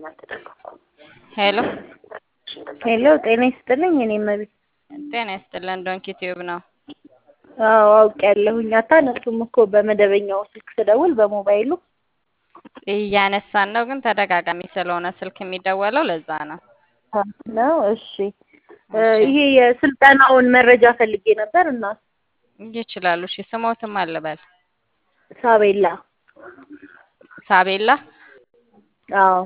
ሄሎ ሄሎ ጤና ይስጥልኝ። እኔ መቤት ጤና ይስጥልን። ዶንኪ ቲዩብ ነው። አዎ አውቄያለሁኝ። አታነሱም እኮ በመደበኛው ስልክ ስደውል በሞባይሉ እያነሳን ነው፣ ግን ተደጋጋሚ ስለሆነ ስልክ የሚደወለው ለዛ ነው። ነው። እሺ ይሄ የስልጠናውን መረጃ ፈልጌ ነበር እና ይችላሉ። እሺ ስሞትም አልበል ሳቤላ ሳቤላ። አዎ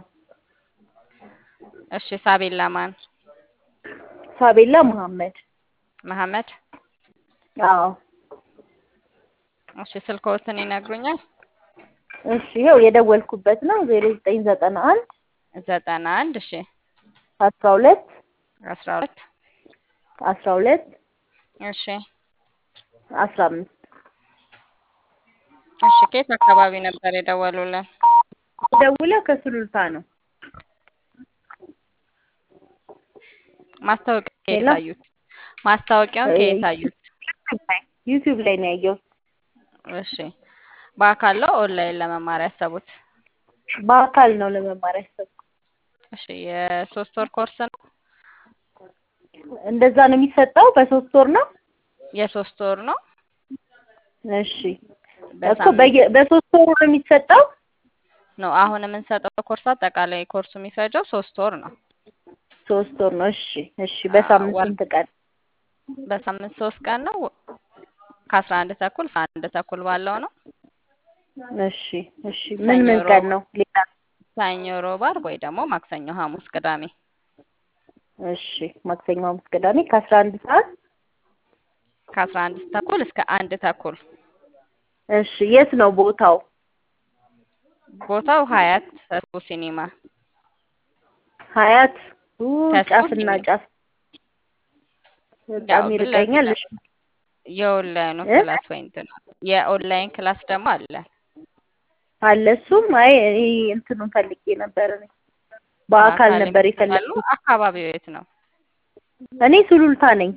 እሺ ሳቤላ ማን? ሳቤላ መሐመድ። መሐመድ። አዎ እሺ ስልክዎትን ይነግሩኛል? እሺ ይኸው የደወልኩበት ነው ዜሮ ዘጠኝ ዘጠና አንድ ዘጠና አንድ እሺ አስራ ሁለት አስራ ሁለት አስራ ሁለት እሺ አስራ አምስት እሺ ከየት አካባቢ ነበር የደወሉልን? ደውለው ከሱሉልታ ነው። ማስታወቂያ ከየት ሄሎ? አዩት? ማስታወቂያውን ከየት አዩት? ዩቲዩብ ላይ ነው ያየሁት። እሺ በአካል ነው ኦንላይን ለመማር ያሰቡት? በአካል ነው ለመማር ያሰብኩት። እሺ የሶስት ወር ኮርስ ነው? እንደዛ ነው የሚሰጠው? በሶስት ወር ነው? የሶስት ወር ነው። እሺ እኮ በሳምንት በየ- በሶስት ወሩ ነው የሚሰጠው? ነው አሁን የምንሰጠው ኮርስ አጠቃላይ ኮርሱ የሚፈጀው ሶስት ወር ነው። ሶስት ወር ነው። እሺ እሺ። በሳምንት ወር- ስንት ቀን? በሳምንት ሶስት ቀን ነው። ከአስራ አንድ ተኩል እስከ አንድ ተኩል ባለው ነው። እሺ እሺ። ምን ምን ሰኞ፣ ቀን ሮብ፣ ነው? ሌላ ሰኞ፣ ሮብ፣ ዓርብ ወይ ደግሞ ማክሰኞ፣ ሐሙስ፣ ቅዳሜ እሺ። ማክሰኞ፣ ሐሙስ፣ ቅዳሜ ከአስራ አንድ ሰዓት ከአስራ አንድ ተኩል እስከ አንድ ተኩል። እሺ። የት ነው ቦታው? ቦታው ሀያት ተስቦ ሲኒማ ሀያት ኡ፣ ተስቦ ጫፍና ሲኒማ ጫፍ በጣም ያው ይርቀኛል። ፊት እሺ የኦንላይኑ እ? ክላስ ወይ እንትን የኦንላይን ክላስ ደግሞ አለ። አለ እሱም። አይ እኔ እንትኑን ፈልጌ ነበር እኔ በአካል በአካል ነበር ይመጣሉ። የፈለግኩት። አካባቢው የት ነው? እኔ ሱሉልታ ነኝ።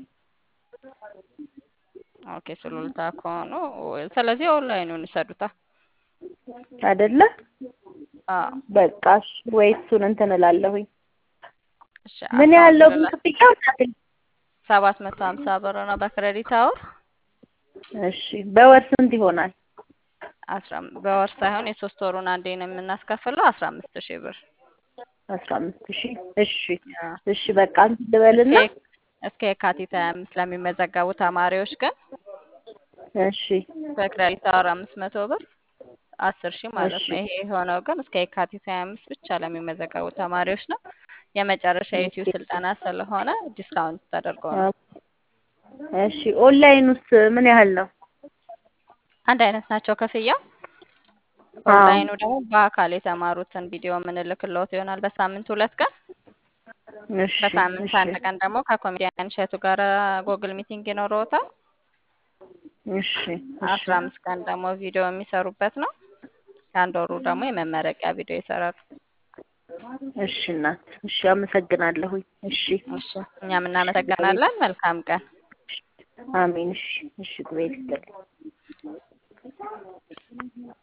ኦኬ ሱሉልታ ከሆኑ ስለዚህ ኦንላይኑን ይሰዱታ። አይደለ? አዎ በቃ እሺ። ወይ እሱን እንትን እላለሁኝ። እሺ ምን ያህል ነው አካውንት ግን ክፍያው? እናቴ? ሰባት መቶ ሀምሳ ብር ነው በክሬዲት አወር እሺ። በወር ስንት ይሆናል? አስራ አም- በወር ሳይሆን የሶስት ወሩን አንዴ ነው የምናስከፍለው አስራ አምስት ሺህ ብር አስራ አምስት ሺህ እሺ ያ። እሺ። በቃ እንትን ልበልና እስከ እስከ የካቲት ሀያ አምስት ለሚመዘገቡ ተማሪዎች ግን እሺ በክሬዲት አወር አምስት መቶ ብር አስር ሺህ ማለት እሺ ነው። ይሄ የሆነው ግን እስከ የካቲት ሀያ አምስት ብቻ ለሚመዘገቡ ተማሪዎች ነው። የመጨረሻ የዩቲዩብ ስልጠና ስለሆነ ዲስካውንት ተደርጎ ነው። እሺ። ኦንላይን ውስጥ ምን ያህል ነው? አንድ አይነት ናቸው ክፍያው። አዎ ኦንላይኑ ደግሞ በአካል የተማሩትን ቪዲዮ የምንልክልዎት ይሆናል በሳምንት ሁለት ቀን። እሺ በሳምንት እሺ አንድ ቀን ደግሞ ከኮሜዲያን እሸቱ ጋር ጎግል ሚቲንግ ይኖረዎታል። እሺ እሺ አስራ አምስት ቀን ደግሞ ቪዲዮ የሚሰሩበት ነው። የአንድ ወሩ ደግሞ የመመረቂያ ቪዲዮ ይሰራሉ። እሺ እናት እሺ። አመሰግናለሁኝ። እሺ እሺ እኛም እናመሰግናለን። መልካም ቀን። አሜን። እሺ እሺ። ጉባኤ ይስጥልኝ።